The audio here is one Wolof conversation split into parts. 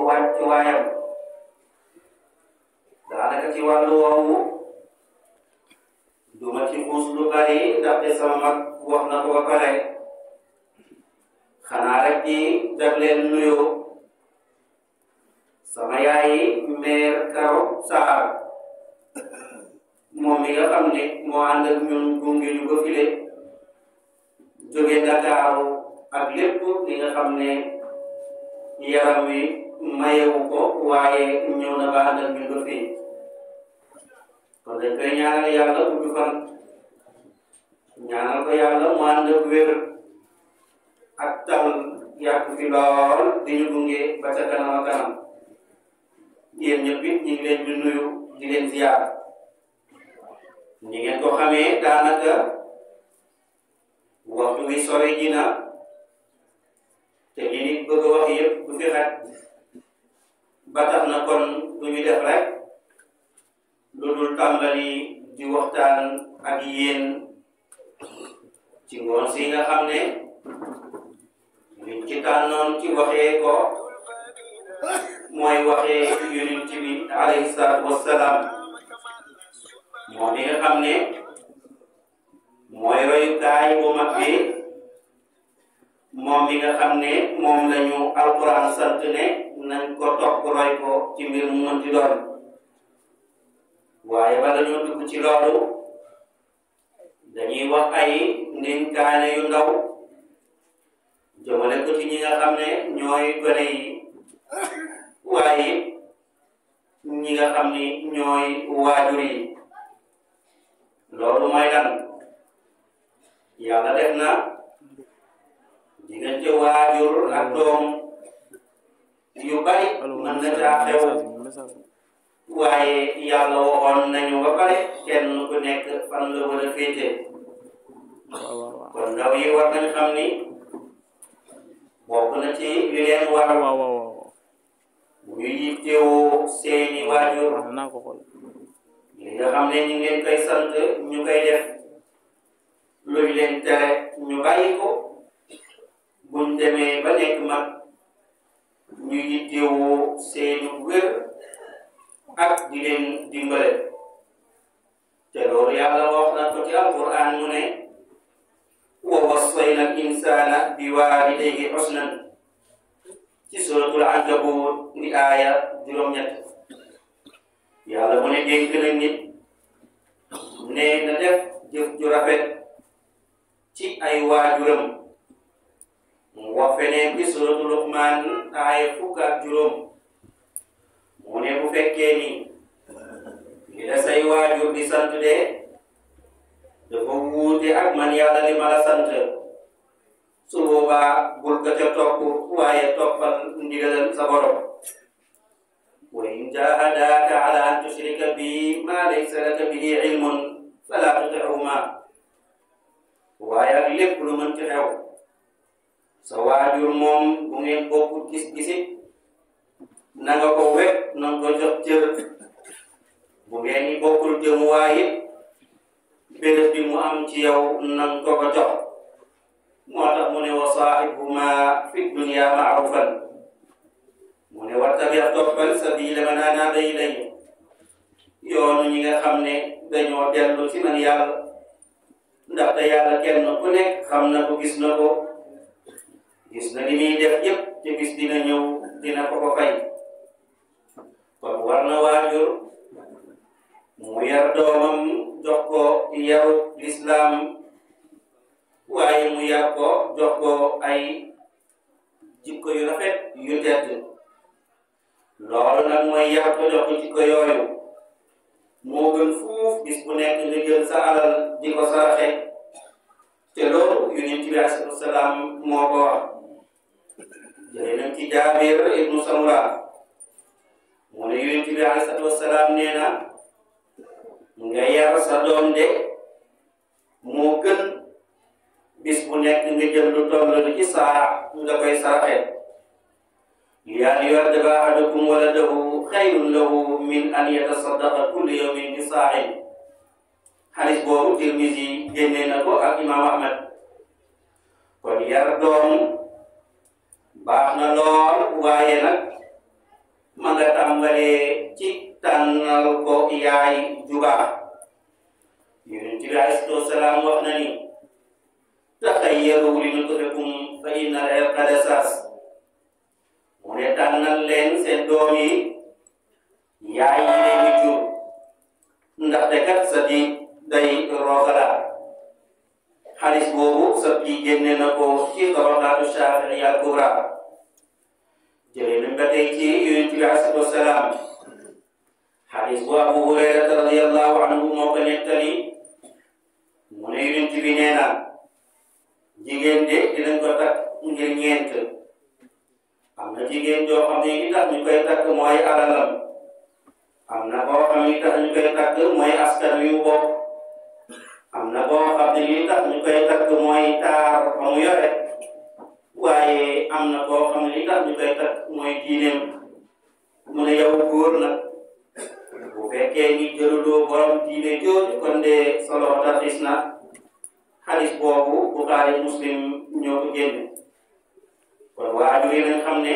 wàcc waayam daanaka ci wàllu woowu duma ci xuus lu bari ndaxte sama mag wax na ko ba pare xanaa rek di def leen nuyoo sama yaay meer Karo Saar moom mi nga xam ne moo ànd ak ñun gunge ñu ba file jóge Ndakaaru ak lépp li nga xam ne yaram wi mayewu ko waaye ñëw na ba ànd ak ñun ba fii kon dañ koy ñaanal yàlla gudd fan ñaanal ko yàlla mu ànd ak wér ak tal yàgg fi lool di ñu gunge ba ca kanam a kanam yéen ñëpp it ñu ngi leen di nuyu di leen ziar ñi ngeen ko xamee daanaka waxtu wi sore ji na te li nit bëgg a wax yëpp du fi xaj ba tax na kon du ñu def rek lu dul tàmbali di waxtaan ak yéen ci ngoon si nga xam ne liñ ci tànnoon ci waxee ko mooy waxee yonent bi alayhi salaatu wassalaam moo mi nga xam ne mooy royukaay bu mag bi moom mi nga xam ne moom lañu alquran sant ne nañ ko topp roy ko ci mbir mu mënti doon waaye bala ñoo dugg ci loolu dañuy wax ay ndénkaane yu ndaw jëmale ko ci ñi nga xam ne ñooy gone yi waaye ñi nga xam ni ñooy waajur yi loolu mooy lan yàlla def na diggante waajur ak doom yu bari mën na caa xew waaye yàlla waxoon nañu ba pare kenn ku nekk fan la war a féete kon ndaw yi war nañ xam ni bokk na ci li leen war ñu yittewoo seeni waajur li nga xam ne ñu ngi leen koy sant ñu koy def luñ leen tere ñu bàyyi ko buñ demee ba nekk mag ñu yittewoo seeni wér ak di leen dimbale te loolu yàlla wax na ko ci alquran mu ne wa wassayna al insana bi walidayhi husnan ci suratul ankabut di aaya juróom-ñett yàlla mu ne dénk na nit ne na def jëf ju rafet ci ay waajuram mu wax feneen ci suratul luqman aaya fukk ak juróom mu ne bu fekkee ni li la say waajur di sant de dafa wuute ak man yàlla li ma la sant su boobaa bul ko ca topp waaye toppal ndigalal sa borom wa in jahadaaka ala an tushrika bi ma laysa laka bihi ilmun fala tutihuma waaye ak lépp lu mën ci xew sa waajur moom bu ngeen bokkut gis-gisit na nga ko wekk na nga ko jox cër bu ngeen ni bokkul jëmuwaay it béréb bi mu am ci yow na nga ko ko jox moo tax mu ne wa saahibuhuma fi dunya maarufan mu ne wattabi toppal sabila man anaaba ilayya yoonu ñi nga xam ne dañoo dellu ci man yàlla ndaxte yàlla kenn ku nekk xam na ko gis na ko gis na li muy def yépp te bis dina ñëw dina ko ko fay kon war na waajur mu yar doomam jox ko yaru lislaam waaye mu yar ko jox ko ay jikko yu rafet yu tedd loolu nag mooy yar ko jox ko jikko yooyu moo gën fuuf bis bu nekk nga jël sa alal di ko saraxe te loolu yonent bi alayhi salaam moo ko wax jëlee nañ ci jaabir ibnu samura mu ne yonent bi alayhi salaam nee na nga yar sa doom de moo gën bis bu nekk nga jël lu toll ci saa nga koy saraxe yaa yu'addiba ahadukum waladahu xayrun lahu min an yatasaddaqa kulli yawmin bi saahin xadis boobu Tirmisi génne na ko ak imam Ahmad kon yar doom baax na lool waaye nag ma nga tàmbalee ci tànnal ko yaay jubaa yonent bi alayhi salaatu wasalaam wax na ni taxayyaru li nutfikum fa inna al-irqa dasaas mu ne tànnal leen seen doom yi yaay yi leen di jur ndaxte kat sa di day roogala xaalis boobu sa di génne na ko ci tabaqaatu Shaafi'i al-kubra jëlee nañ ba tey ci yonent bi alayhi salaatu wasalaam xaalis bu Abu Hurayrata radiyallahu anhu moo ko nettali mu ne yonent bi nee na jigéen de dinañ ko takk ngir ñeent am na jigéen joo xam ne li tax ñu koy takk mooy alalam am na koo xam ne li tax ñu koy takk mooy askan wi mu bokk am na koo xam ne li tax ñu koy takk mooy taar fa mu yore waaye am na koo xam ne li tax ñu koy takk mooy diineem mu ne yow góor nag bu fekkee ni jëluloo borom diine jooju kon de solo taxis na xaalis boobu Buxaari Muslim ñoo ko génne kon waajur yi nañ xam ne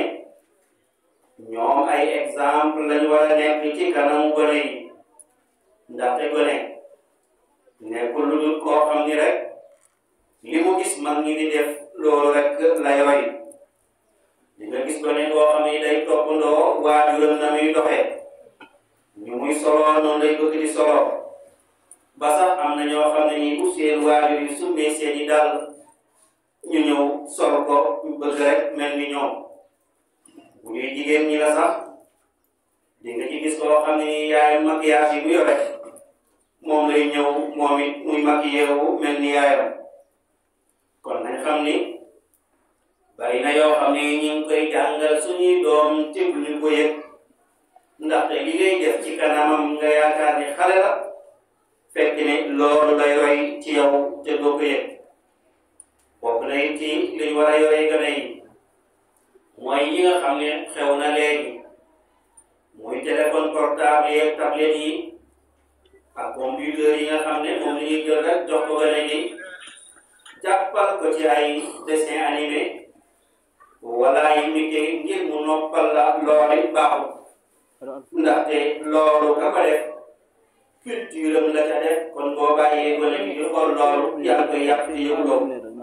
ñoom ay exemple lañu war a nekk ci kanamu gone yi ndaxte gone nekkul lu dul koo xam ni rek li mu gis mag ñi di def loolu rek lay roy di nga gis gone koo xam ni day toppandoo waajuram na muy doxee ñu muy solo noonu lay bëgg di solo ba sax am na ñoo xam ne nii bu seen waajur yi summee seen i dal ñu ñëw sol ko ñu bëgg rek mel ni ñoom bu ñuy jigéen ñi la sax di nga ci gis koo xam ne nii yaayam maquillage yi mu yore moom lay ñëw moom it muy maquillé wu mel ni yaayam kon nañ xam ni bari na yoo xam ne ñu ngi koy jàngal suñuy doom te bu ñu ko yëg ndaxte li ngay def ci kanamam nga yaakaar ni xale la fekk ne loolu lay roy ci yow te doo ko yëg bokk na it ci liñ war a yoree gën a yi mooy yi nga xam ne xew na léegi muy téléphone portable yeeg tablette yi ak computer yi nga xam ne moom la ñuy jël rek jox ko gën a yi jàppal ko ci ay dessin animé wala ay imité ngir mu noppal la loolu baaxul ndaxte loolu ka ko def culture am la ca def kon boo bàyyee gone gi di xool loolu yaa ngi koy yàq ci yëguloo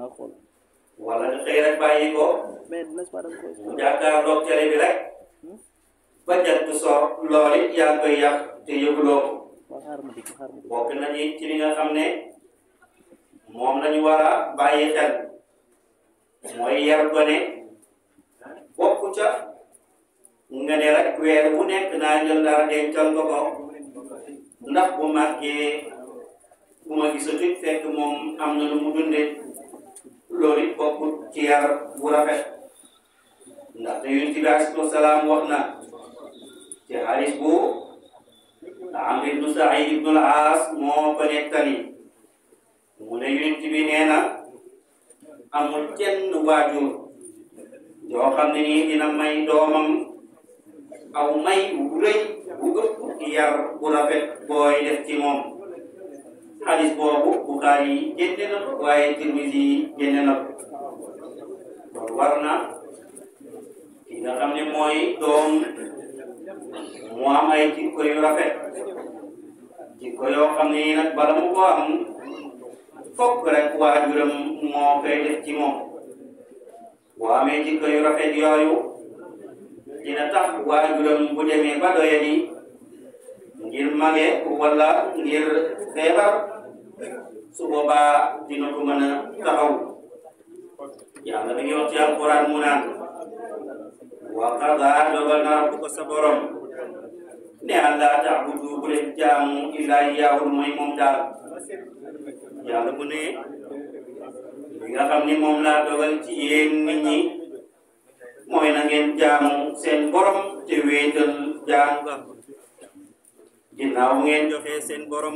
wala nga xëy rek bàyyi ko mu jàkkaarloog télé bi rek ba jant soo loolu it yaa ngi koy yàq te yëguloo bokk nañu ci li nga xam ne moom lañu war a bàyyi xel mooy yar gone bokk ca nga ne rek weer bu nekk naa jël dara dencal ko ko ndax bu màggee bu ma gisatut fekk moom am na lu mu dundee loolu it bokk ci yar bu rafet ndaxte yonent bi alayhi salaam wax na ci xaalis bu Amr ibnu Saïd ibnu al-Aas moo ko nettali mu ne yonent bi nee na amul kenn waajur yoo xam ne nii dina may doomam aw may bu rëy bu ëpp yar bu rafet booy def ci moom xadis boobu Buxaari yi génne na ko waaye Tirmisi yi génne na ko kon war na ki nga xam ne mooy doom mu am ay jikko yu rafet jikko yoo xam ne nii nag bala mu ko am fokk rek waajuram moo koy def ci moom boo amee jikko yu rafet yooyu dina tax waajuram bu demee ba doyadi ngir mage wala ngir feebar su boobaa dina ko mën a taxaw yàlla mi ngi wax ci alquran mu naan wa qadaa dogal na rabbuka sa borom ne allah taabudu bu leen jaamu illaa iyyaahu mooy moom daal yàlla mu ne li nga xam ni moom laa dogal ci yéen nit ñi mooy na ngeen jaamu seen borom te wéetal jaamu ga ginnaaw bu ngeen joxee seen borom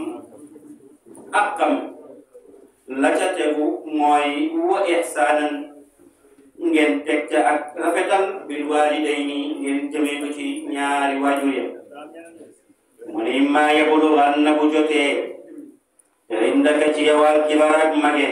akkam la ca tegu mooy wa ihsaanan ngeen teg ca ak rafetal bil waalidayni ngeen jëmee ko ci ñaari waajur ya mu ne immaa yablughanna bu jotee indaka ci yow al kibar ak mage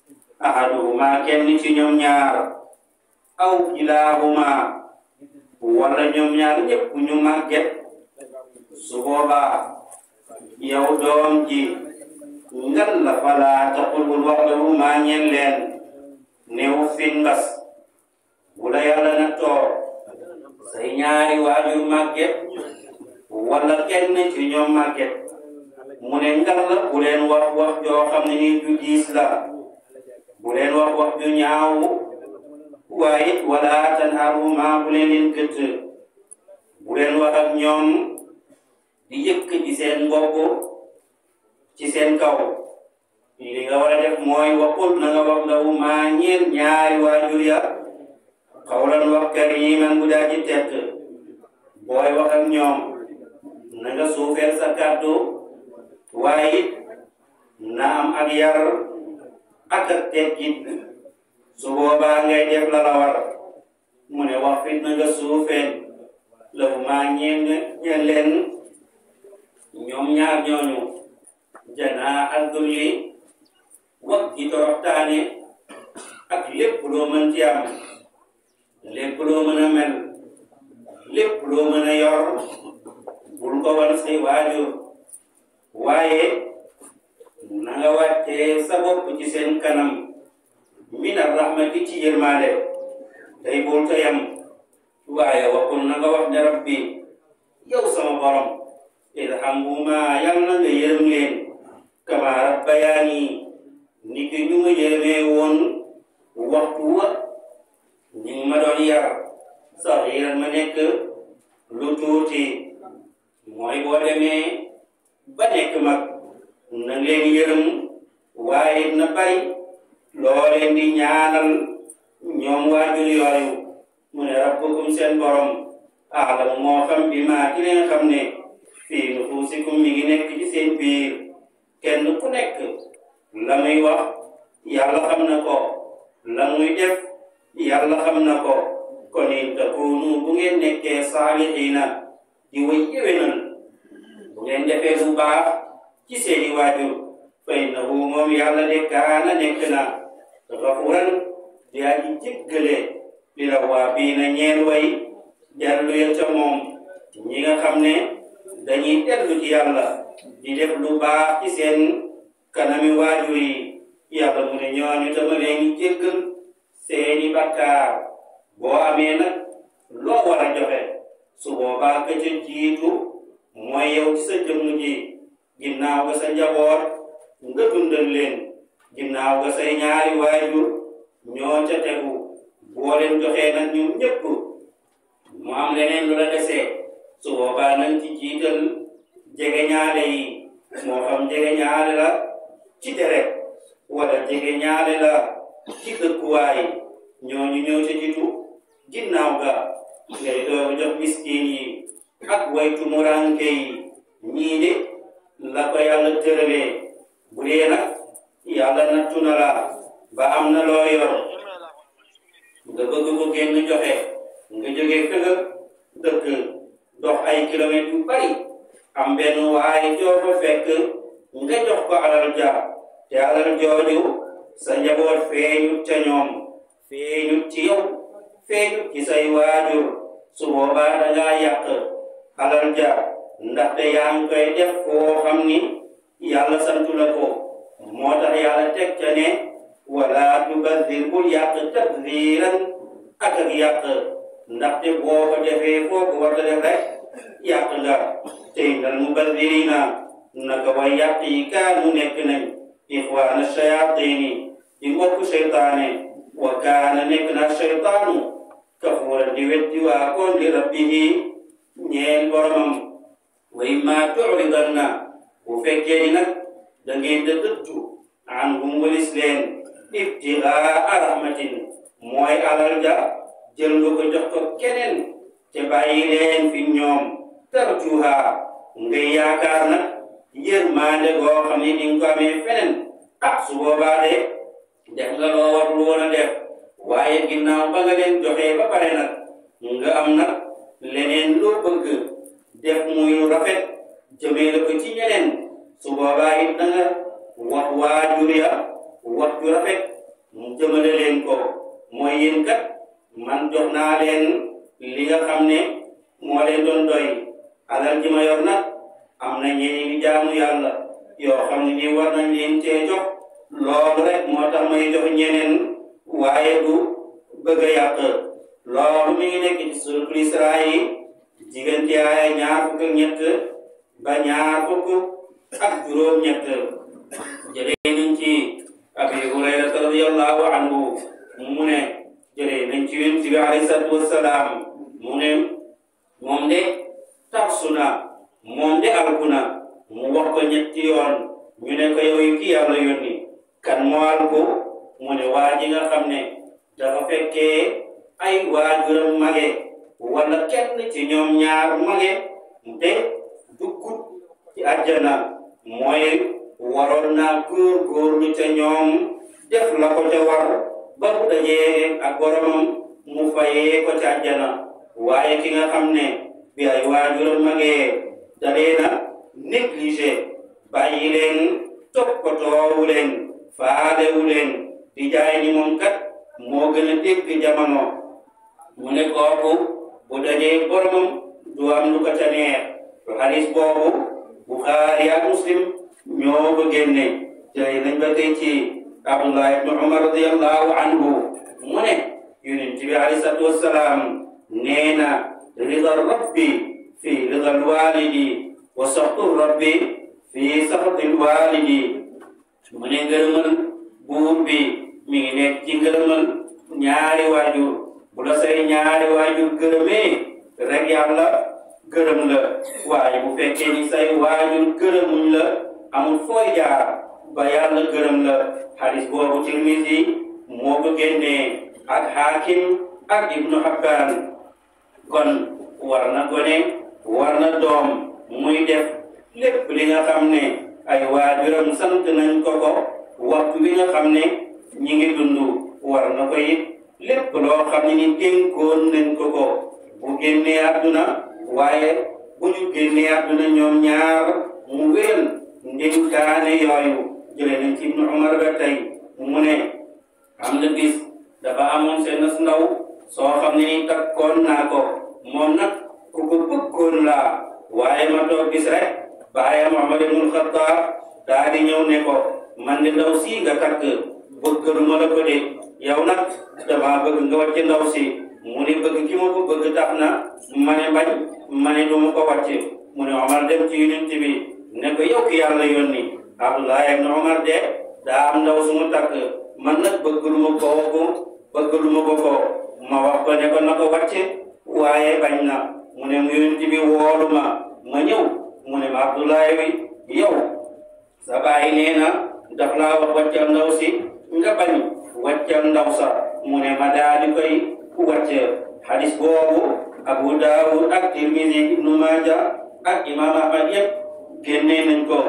ahaduhuma kenn ci ñoom ñaar aw kilahuma wala ñoom ñaar ñëpp ñu màgget su boobaa yow doom ji ngan la falaa taqul bul wax lahu maa ñeen leen néew fin mbas bu la yàlla na toor say ñaari waajur màgget wala kenn ci ñoom màgget mu ne ngan la bu leen wax wax joo xam ne nii ju diis la bu leen wax wax ju ñaaw waaye wala tanharuma bu leen leen gëtt bu leen wax ak ñoom di yëkk ci seen mbokk ci seen kaw li nga war a def mooy waxul na nga wax ndaw maa ñeen ñaari waajur ya xawlan wax kariman bu daa ci tett booy wax ak ñoom na nga suufeel sa kàddu waaye it na am ak yar ak ak teggit su boobaa ngay def la la war mu ne wax fit na nga suufeel law maa ñeen ñeen leen ñoom ñaar ñooñu janaa ak dulli wax ji toroxtaane ak lépp loo mën ci am lépp loo mën a mel lépp loo mën a yor bul ko wan say waajur waaye na nga wàccee sa bopp ci seen kanam min ar-rahmati ci yërmaande tey bul ta yam waaye waxul na nga wax ne rabbi yow sama borom irhamhuma yal na nga yërëm leen kama rabbayaani ni ki ñu ma yërëmee woon waxtu wa ñu ma doon yar saxiiran ma nekk lu tuuti mooy boo demee ba nekk mag na leen yërëm waaye na bari loo leen di ñaanal ñoom waajur yooyu mu ne rabbukum seen borom aalamu moo xam bi maa ci leen xam ne fii nufuusikum mi ngi nekk ci seen biir kenn ku nekk la muy wax yàlla xam na ko la muy def yàlla xam na ko kon in takunu bu ngeen nekkee saalihiina di way yéwénal bu ngeen defee lu baax ci seeni waajur fa innahu moom yàlla de kaana nekk na gafuran di aji jéggale li la waa bii na ñeel way dellu ya ca moom ñi nga xam ne dañuy dellu ci yàlla di def lu baax ci seen kanami waajur yi yàlla mu ne ñooñu dama leen jéggal seeni bakkaar boo amee nag loo war a joxe su boobaa ka ca jiitu mooy yow ci sa jëmm ji ginnaaw ga sa njaboot nga dundal leen ginnaaw ga say ñaari waajur ñoo ca tegu boo leen joxee nag ñoom ñëpp mu am leneen lu la desee su boobaa nañ ci jiital jege ñaale yi moo xam jege ñaale la ci deret wala jege ñaale la ci dëkkuwaay ñooñu ñëw ca jiitu ginnaaw ga ngay dooru jox miskin yi ak waytu muranke yi ñii de la ko yàlla tëralee bu dee nag yàlla nattu na la ba am na loo yor nga bëgg ko génn joxe nga jógee fi nga dëkk dox ay kilomètres yu bari am benn waaye joo fa fekk nga jox ko alal ja te alal jooju sa njaboot feeñut ca ñoom feeñut ci yow feeñut ci say waajur su boobaa da ngaa yàq alal ja ndaxte yaa ngi koy def foo xam ni yàlla santu la ko moo tax yàlla teg ca ne wala tubazir bul yàq tabziran ak ak yàq ndaxte boo ko defee foo ko war a def rek yàq nga te innal mubazirina naka way yàq yi kaanu nekk nañ ixwaana shayatini di mbokk seytaane wa kaana nekk na seytaanu kafuuran di weddi waa koon li rabbihi ñeel boromam wa imma tu'ridanna bu fekkee ni nag da ngeen da dëddu anhum walis leen ibtigaa rahmatin mooy alal ja jël nga ko jox ko keneen te bàyyi leen fi ñoom tarjuha ngay yaakaar nag yërmande goo xam ne di nga ko amee feneen ah su boobaa de def nga loo warul woon a def waaye ginnaaw ba nga leen joxee ba pare nag nga am nag leneen loo bëgg def muy lu rafet jëmee la ko ci ñeneen su boobaa it da nga wax waajur ya wax ju rafet mu jëmale leen ko mooy yéen kat man jox naa leen li nga xam ne moo leen doon doy alal ji ma yor nag am na ñeneen di jaamu yàlla yoo xam ne nii war nañ leen cee jox loolu rek moo tax may jox ñeneen waaye du bëgg a yàq loolu mi ngi nekk ci suratul Israa yi diggante aaya ñaar fukk ak ñett ba ñaar fukk ak juróom-ñett jëlee nañ ci Abi Hurayrata radiyallahu anhu mu ne jëlee nañ ci Yonent bi alayhi salaatu wassalaam mu ne moom de tarsu na moom de alku na mu wax ko ñetti yoon ñu ne ko yow yi ki yàlla yónni kan moo alku mu ne waa ji nga xam ne dafa fekkee ay waajuram mage wala kenn ci ñoom ñaar mage te duggut ci àjjana mooy waroon naa góor-góorlu ca ñoom def la ko ca war ba bu dajee ak boromam mu fayee ko ca àjjana waaye ki nga xam ne bi ay waajuram magee dalee na négligé bàyyi leen toppatoowu leen faalewu leen di jaay ni moom kat moo gën a dégg jamono mu ne kooku bu dajee boromam du am lu ko ca neex to xadis boobu Buxaari ak Muslim ñoo ko génne jëlee nañ ba tey ci Abdullah ibnu Umar radiyallahu anhu mu ne yonent bi alayhi salaatu wassalaam nee na rida rabbi fi rida alwalidi wa saxtu rabbi fi saxti alwalidi mu ne ngërëmal buur bi mi ngi nekk ci ngërëmal ñaari waajur bu la say ñaari waajur gërëmee rek yàlla gërëm la waaye bu fekkee ni say waajur gërëmuñ la amul fooy jaar ba yàlla gërëm la hadis boobu Tirmisi moo ko génnee ak Hakim ak Ibnu Habban kon war na gone war na doom muy def lépp li nga xam ne ay waajuram sant nañ ko ko waxtu wi nga xam ne ñi ngi dund war na ko it lépp loo xam ne ni dénkoon nañ ko ko bu génnee àdduna waaye bu ñu génnee àdduna ñoom ñaar mu wéyal ndénkaane yooyu jëlee nañ ci Ibnu Umar ba tey mu ne am na bis dafa amoon seen ndaw soo xam ne ni takkoon naa ko moom nag ku ko bëggoon laa waaye ma toog bis rek baayam Umar ibnul Xattaab daa di ñëw ne ko man de ndaw si nga takk bëggaluma la ko de yow nag dama bëgg nga wàcce ndaw si mu ne bëgg ki ma ko bëgg tax na ma ne bañ ma ne du ma ko wàcce mu ne Omar dem ci yonent bi ne ko yow ki yàlla yónni Abdullah ibn Omar de daa am ndaw su mu takk man nag bëggaluma ko ko bëggaluma ko ko ma wax ko ne ko na ko wàcce waaye bañ na mu ne mu yonent bi woolu ma ma ñëw mu ne ma Abdullah wi yow sa baay nee na daf laa wax wàccal ndaw si nga bañ wàccal ndaw sa mu ne ma daa di koy wàcce hadis boobu Abu Daawud ak Tirmisi Ibnu Maaja ak Imaam Ahmad yëpp génnee nañ ko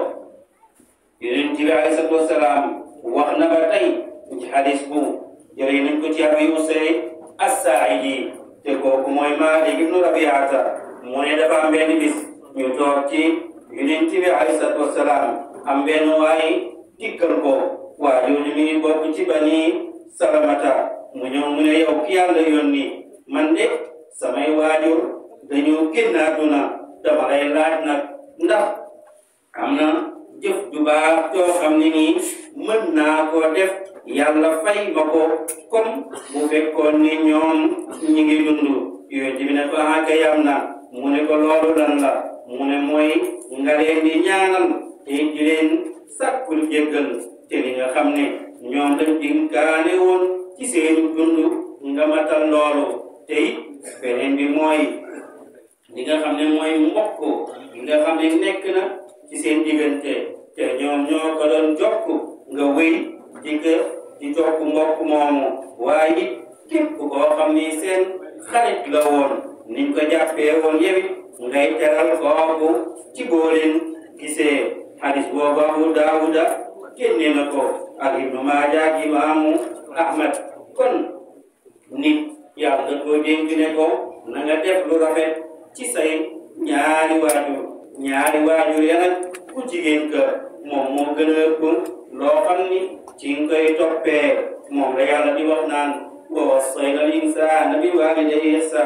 Yonent bi alayhi salaatu wasalaam wax na ba tey ci hadis bu jëlee nañ ko ci Abi Usayd As-Saaidi te kooku mooy Maalik ibnu Rabiata mu ne dafa am benn bis ñu toog ci Yonent bi alayhi salaatu wasalaam am benn waay dikkal ko waa jooju mi ngi bokk ci Bani Salamata mu ñëw mu ne yow ki yàlla yónni man de samay waajur dañoo génn àdduna dama lay laaj nag ndax am na jëf ju baax yoo xam ne nii mën naa koo def yàlla fay ma ko comme bu fekkoon ni ñoom ñi ngi dund yooyu ji bi ne ko ah kay am na mu ne ko loolu lan la mu ne mooy nga leen di ñaanal te di leen sàkkul jéggal te li nga xam ne ñoom dañ dinkaane woon ci seen dund nga matal loolu te it beneen bi mooy li nga xam ne mooy mbokk li nga xam ne nekk na ci seen diggante te ñoom ñoo ko doon jokk nga wéy di ko di jokk mbokk moomu waaye it képp koo xam ni seen xarit la woon niñ ko jàppee woon yewit ngay teral kooku ci boo leen gisee hadis boobu Abu Daawuda génne na ko ak Ibnu Maaja ak Imaamu Ahmad kon nit yàlla koo dénk ne ko na nga def lu rafet ci say ñaari waajur ñaari waajur ya nag ku jigéen ka moom moo gën a ëpp loo xam ni ci nga koy toppee moom la yàlla di wax naan wa wassayna al insaana bi waalidayhi ihsaanan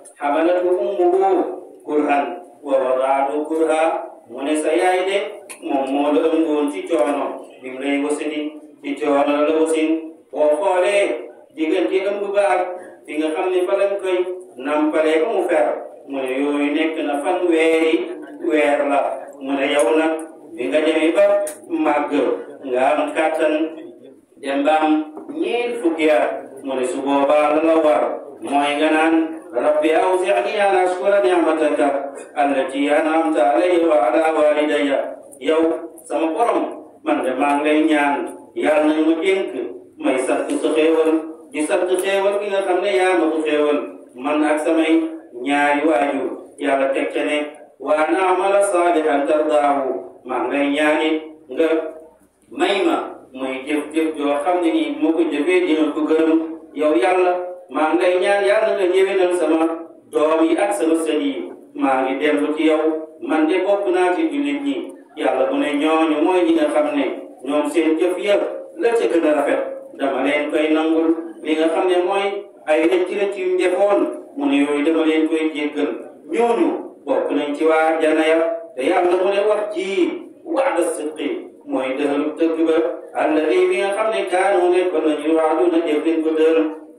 xamalatu ummuhu kurhan wa wadaatu kurha mu ne sa yaay de moom moo la ëmboon ci coono bi mu lay wasini ci coono la wasin boo xoolee diggante ëmb ba ak fi nga xam ne fa lañ koy nampalee ba mu fer mu ne yooyu nekk na fan weeri weer la mu ne yow nag bi nga demee ba màgg nga am kàttan dem ba am ñeent fukki at mu ne su boobaa la la war mooy nga naan rabbi awzi'ni an ashkura ni'mataka allati an'amta alayya wa ala walidayya yow sama borom man de maa ngi lay ñaan yàlla nañu ma dénk may sant sa xéewal di sant xéewal gi nga xam ne yaa ma ko xéewal man ak samay ñaari waajur yàlla teg ca ne wa an amala salihan tardaahu maa ngi lay ñaanit nga may ma muy jëf-jëf joo xam ne nii moo ko jëfee dina ko gërëm yow yàlla maa ngi lay ñaan yàlla nga ñëwénal sama doom yi ak sama sët yi maa ngi dellu ci yow man de bokk naa ci jullit ñi yàlla bu ne ñooñu mooy ñi nga xam ne ñoom seen jëf yëpp la ca gën a rafet dama leen koy nangul li nga xam ne mooy ay rëcc rëcc yu defoon mu ne yooyu dama leen koy jéggal ñooñu bokk nañ ci waa jana ya te yàlla mu ne wax ji wa'da sidqi mooy dëxalu dëgg ba alladi bi nga xam ne kaanu nekkoon nañu waadu na jëf leen ko dël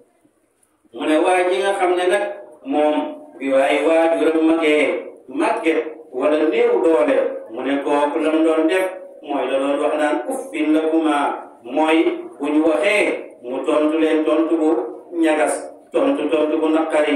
mu ne waa ji nga xam ne nag moom bi waaye waajuram magee màgget wala néew doole mu ne kooku lam doon def mooy la doon wax naan uffin lakuma mooy bu ñu waxee mu tontu leen tontu bu ñagas tontu tontu bu naqari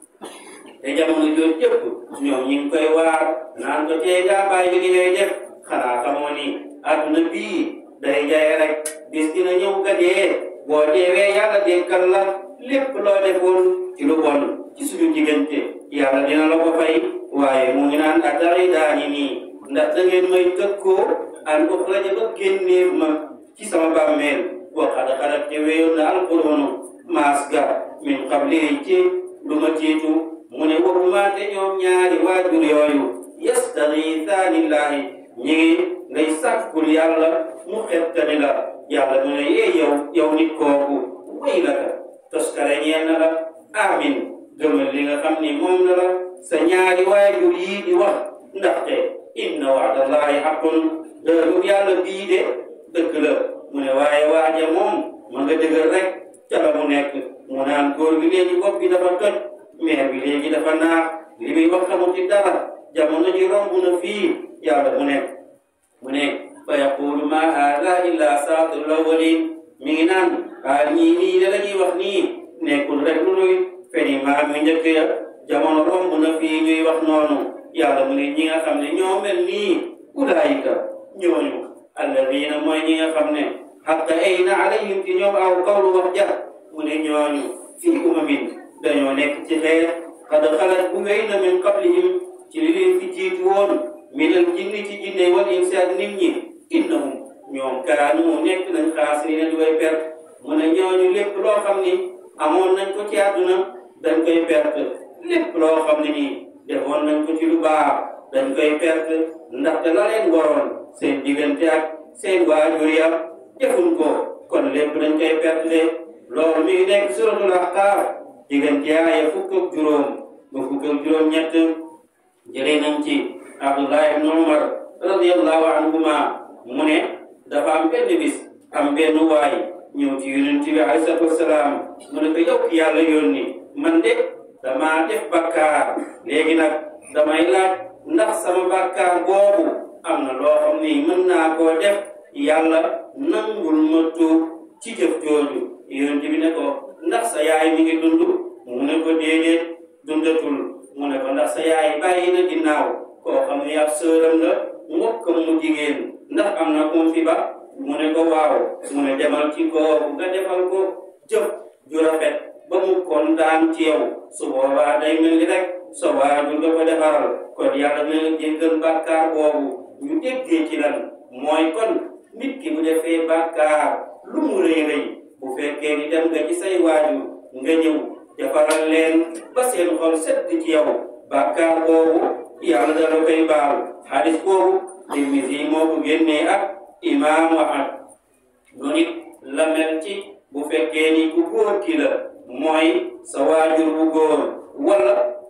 te jamono jooju jëpp ñoom ñi ngi koy waar naan ko tee gaa bàyyi li ngay def xanaa xamoo ni adduna bii day jaay rek bis dina ñëw nga dee boo deewee yàlla dekkal la lépp loo defoon ci lu bon ci suñu diggante yàlla dina la ko fay waaye mu ngi naan atari daani nii ndax da ngeen may tëkkoo an uxraja ba génneef ma ci sama bàmmeel wa xad xalat te weyoon na alqurunu maas ga min qabli ci lu ma jiitu mu ne warumaate ñoom ñaari waajur yooyu yastagiithaani llaahi ñi ngi ngay sàkkul yàlla mu xettali la yàlla mu ne yee yow yow nit kooku way la ka toskare ñeel na la amin gëmal li nga xam ni moom na la sa ñaari waajur yii di wax ndaxte inna wa'dallahi haqqun dëggu yàlla bii de dëgg la mu ne waaye waaja moom ma nga dëgër rek ca la mu nekk mu naan góor bi léegi bopp bi dafa toj meer bi léegi dafa naax li muy wax xamul ci dara jamono ji romb na fii yàlla mu ne mu ne fa yaqulu ma hada illa saatirul awwalin mi ngi naan ah ñii nii da la ñuy wax nii nekkul rek lu nuy feni maam mi njëkk ya jamono romb na fii ñuy wax noonu yàlla mu ne ñi nga xam ne ñoo mel nii ulaayika ñooñu alladina mooy ñi nga xam ne xaqa ayna alayhim ci ñoom aw qawlu wax ja mu ne ñooñu fii umamin dañoo nekk ci xeer qad xalat bu wéy na min qablihim ci li leen fi jiitu woon minal jinni ci jinne wal insi ak nit ñi innahum ñoom kaanu nekk nañ xaasirina di way perte mu ne ñooñu lépp loo xam ni amoon nañ ko ci àdduna dañ koy perte lépp loo xam ne nii defoon nañ ko ci lu baax dañ koy perte ndaxte la leen waroon seen diggante ak seen waajur ya defuñ ko kon lépp dañ koy perte de loolu mi ngi nekk suratul ahqaaf diggante aaya fukk ak juróom ba fukk ak juróom ñett jëlee nañ ci abdullah ibn umar radiallahu anhuma mu ne dafa am benn bis am benn waay ñëw ci yonent bi alayhi salaatu wasalaam mu ne ko yow ki yàlla yónni man de damaa def bakkaar léegi nag damay laaj ndax sama bakkaar boobu am na loo xam ni mën naa koo def yàlla nangul ma tuub ci jëf jooju yonent bi ne ko ndax sa yaay mi ngi dund mu ne ko déedéet dundatul mu ne ko ndax sa yaay bàyyi na ginnaaw koo xam ne ab sëram la mbokkam mu jigéen ndax am na kum fi ba mu ne ko waaw mu ne demal ci kooku nga defal ko jëf ju rafet ba mu kontaan ci yow su boobaa day mel ni rek sa waajur nga ko defaral kon yàlla na la jéggal bàkkaar boobu ñu déggee ci lan mooy kon nit ki bu defee bàkkaar lu mu rëy rëy bu fekkee ni dem nga ci say waajur nga ñëw defaral leen ba seen xol sedd ci yow bàkkaar boobu yàlla dala koy baal xadis boobu Tirmisi moo ko génnee ak imaamu Ahmad noonu it la mel ci bu fekkee ni ku góor ki la mooy sa waajur bu góor wala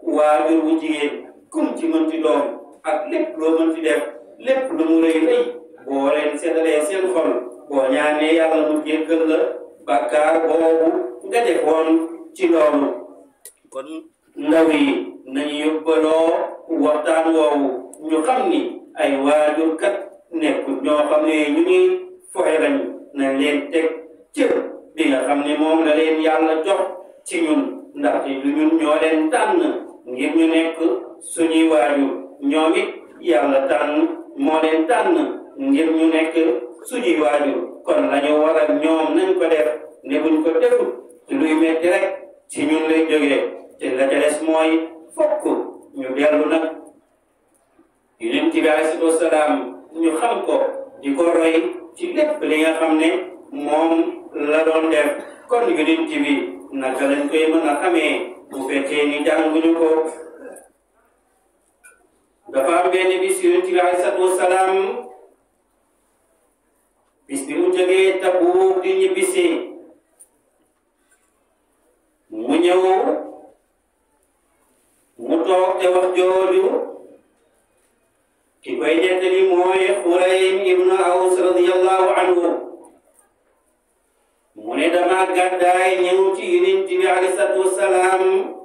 waajur wu jigéen kum ci mënti doom ak lépp loo mënti def lépp lu mu rëy rëy boo leen seddalee seen xol boo ñaanee yàlla mu jéggal la bàkkaar boobu nga defoon ci loolu kon ndaw yi nañu yóbbaloo waxtaan woowu ñu xam ni ay waajur kat nekkul ñoo xam ne ñu ngi foxe lañu nañ leen teg cër bi nga xam ne moom la leen yàlla jox ci ñun ndaxte du ñun ñoo leen tànn ngir ñu nekk suñuy waajur ñoom it yàlla tànn moo leen tànn ngir ñu nekk suñuy waajur kon lañu war a ñoom nañ ko def ne buñ ko defut ci luy metti rek ci ñun lay jógee te la ca des mooy fokk ñu dellu nag yonent bi alayhi wasalaam ñu xam ko di ko roy ci lépp li nga xam ne moom la doon def kon yonent bi naka lañ koy mën a xamee bu fekkee ni jànguñu ko dafa am benn bis yonent bi alayhi wasalaam bis bi mu jógee Tabuuk di ñibbisi mu ñëw mu toog te wax jooju ki koy nettali mooy Xuraym ibnu Aws radiyallahu anhu mu ne dama gàddaay ñëw ci Yonent bi alayhi salaatu wasalaam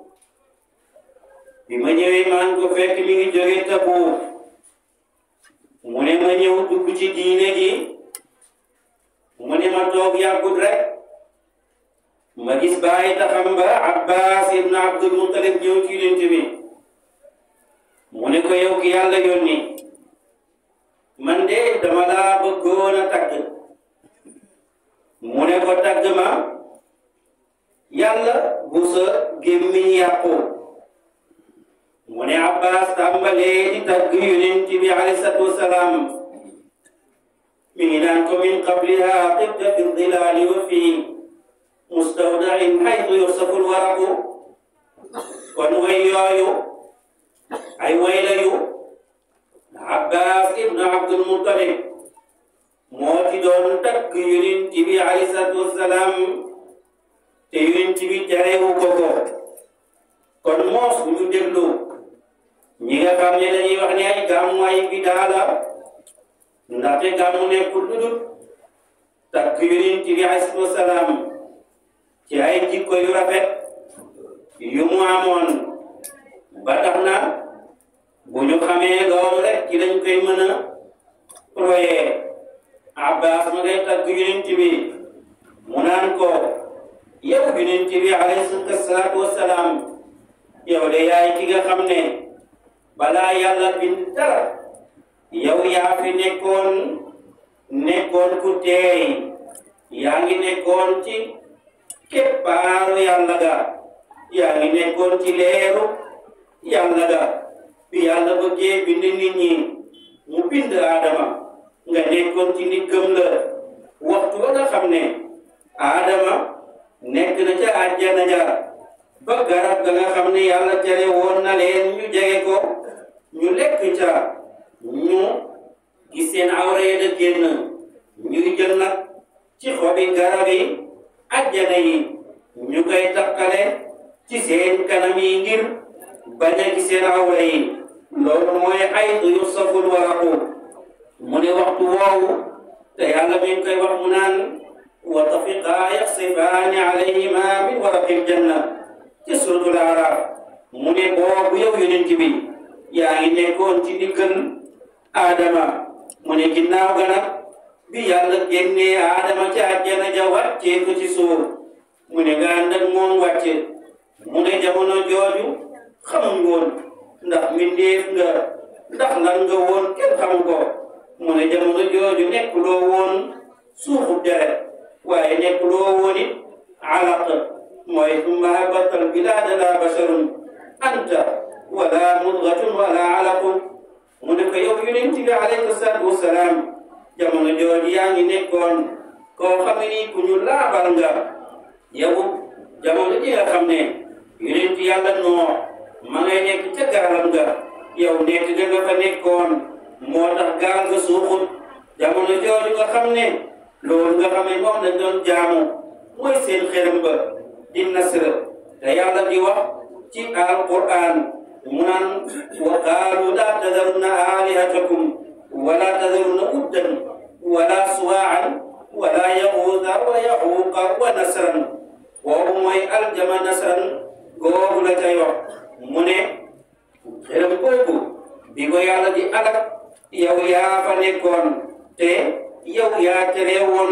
bi ma ñëwee maa ngi ko fekk mi ngi jóge Tabuuk mu ne ma ñëw dugg ci diine gi mu ne ma toog yàggut rek ma gis bàyyi taxam ba Abbas ibn Abdul Muttalib ñëw ci Yonent bi mu ne ko yow ki yàlla yónni man de dama laa bëggoon a tagg mu ne ko tagg ma yàlla bu sa gémmiñ yàqu mu ne Abbas tàmbalee di tagg Yonent bi alayhi salaatu wasalaam mi ngi naan ko min qabliha tibta fi dilaali wa fi mustawdain xaytu yusafu lwaraqu kon way yooyu ay way layu Abbas ibnu Abdul Muttalib moo ci doon tagg Yonent bi alayhi salaatu wasalaam te Yonent bi terewu ko ko kon moos bu ñu déglu ñi nga xam ne dañuy wax ne ay gàmmu ay bidaa la ndaxte gàmmu nekkul lu dul tagg Yonent bi alayhi salaatu wasalaam ci ay jikko yu rafet yu mu amoon ba tax na bu ñu xamee loolu rek ci lañ koy mën a royee Abbas ma ngay tagg Yonent bi mu naan ko yow Yonent bi alayhi salaatu wasalaam yow de yaay ki nga xam ne balaa yàlla bind dara yow yaa fi nekkoon nekkoon ku teey yaa ngi nekkoon ci keppaaru yàlla ga yaa ngi nekkoon ci leeru yàlla ga bi yàlla bëggee bind nit ñi mu bind Adama nga nekkoon ci ndiggam la waxtu ba nga xam ne Adama nekk na ca àjjana ja ba garab ga nga xam ne yàlla tere woon na leen ñu jege ko ñu lekk ca ñu gis seen awra yi da génn ñuy jël nag ci xobi garab yi àjjana yi ñu koy takkale ci seen kanam yi ngir bañ a gis seen awra yi loolu mooy ay yu saful waraqu mu ne waxtu woowu te yàlla mi ngi koy wax mu naan wa tafiqaa yaxsifaani alayhima min waraqil janna ci suratul araf mu ne boobu yow yonent bi yaa ngi nekkoon ci diggal Adama mu ne ginnaaw ga nag bi yàlla génnee Adama ci àjjana ja wàccee ko ci suuf mu ne nga ànd ak moom wàcce mu ne jamono jooju xamuñ woon ndax mbindeef nga ndax lan nga woon kenn xamu ko mu ne jamono jooju nekkuloo woon suuxu deret waaye nekkuloo woon it alaq mooy summa habatal bilaada la basharun anta wala mudgatun wala alaqun mu ne ko yow yonent bi alayhi salaatu wasalaam jamono jooju yaa ngi nekkoon koo xam ni ku ñu laabal nga yow jamono ji nga xam ne yonent yàlla noo ma ngay nekk ca gaalam nga yow nekk ga nga fa nekkoon moo tax gaal nga suuxut jamono jooju nga xam ne loolu nga xam ne moom lañ doon jaamu mooy seen xërëm ba di nasr te yàlla di wax ci alquran mu naan wa qaalu laa tadarunna alihatakum wala tadarunna uddan wala suwaan wala yaxuuda wa yaxuuqa wa nasran boobu mooy aljama nasran googu la cay wax mu ne xelam boobu bi ko yàlla di alak yow yaa fa nekkoon te yow yaa tere woon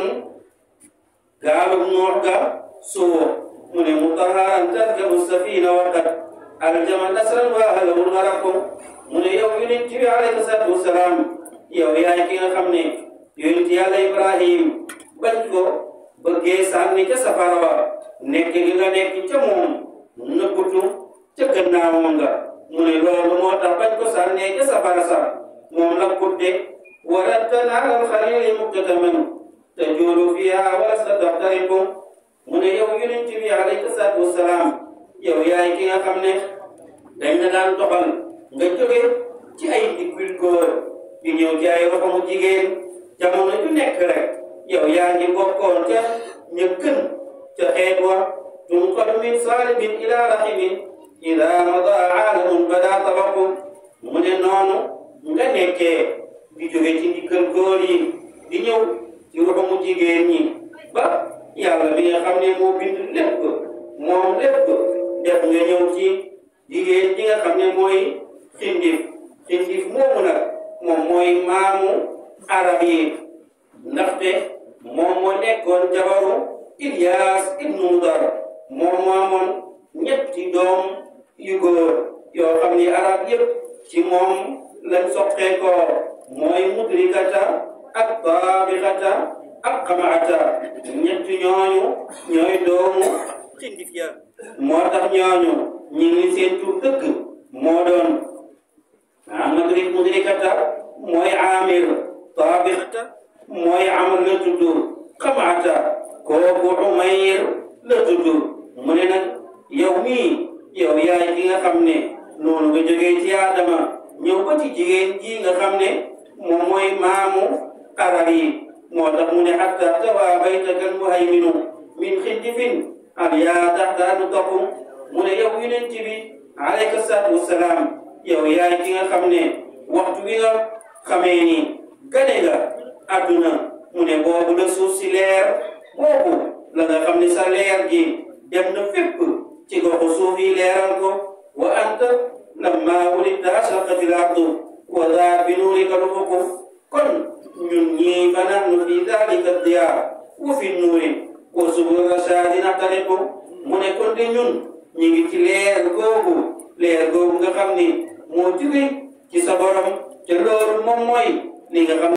gaalum noox ga suwo mu ne mutaharan tarkabu safina waqat aljama nasran wa ahlahul gharaqu mu ne yow yonent bi alayhi salaatu wasalaam yow yaay ki nga xam ne yonent yàlla ibrahim bañ ko bëggee sànni ca safara wa nekk gi nga nekk ca moom nëbbutu ca gannaawam nga mu ne loolu moo tax bañ ko sànnee ca safara sa moom la kudde wala tanaalal xalili muktataman tajuulu fiha wala sa taxtariqu mu ne yow yonent bi alayhi salaatu wasalaam yow yaay ki nga xam ne dañ la daan doxal nga jóge ci ay diggul góor di ñëw ci ay roxamu jigéen jamono ju nekk rek yow yaa ngi bokkoon ca ña gën ca xeet wa tunqal min saalibin ila rahimin ida mada aalamun bada tabaqu mu ne noonu nga nekkee di jóge ci diggal góor yi di ñëw ci roxamu jigéen ñi ba yàlla mi nga xam ne moo bind lépp moom lépp def nga ñëw ci jigéen ji nga xam ne mooy xindif xindif moomu nag moom mooy maamu arab yi ndaxte moom moo nekkoon jabaru Ilyas ibnu Mudar moom moo amoon ñetti doom yu góor yoo xam ni arab yëpp ci moom lañ soqee ko mooy mudrikata ak taabixata ak xamaata ñetti ñooñu ñooy doomu xindif ya moo tax ñooñu ñi ngi seen tur dëgg moo doon ah mudrik mudrikata mooy amir taabixata mooy amr la tudd xamaata kooku umayr la tudd mu ne nag yow mii yow yaay ki nga xam ne noonu nga jógee ci Adama ñëw ba ci jigéen ji nga xam ne moom mooy maamu arab yi moo tax mu ne hatta tawaa baytaka almuhayminu min xindifin al yaa taxtaanu takum mu ne yow yonent bi alayka salaatu wasalaam yow yaay ki nga xam ne waxtu bi nga xamee ni gane nga adduna mu ne boobu la suuf si leer boobu la nga xam ne sa leer gi dem na fépp ci goxu suuf yi leeral ko wa anta lamma wulidta ashraqat al ardu wa daa bi nuurika lufuq kon ñun ñii fa nahnu fi dalika diyaa wa fi nuuri wa subul rashaadi naxtariqu mu ne kon de ñun ñu ngi ci leer googu leer googu nga xam ni moo jóge ci sa borom te loolu moom mooy li nga xam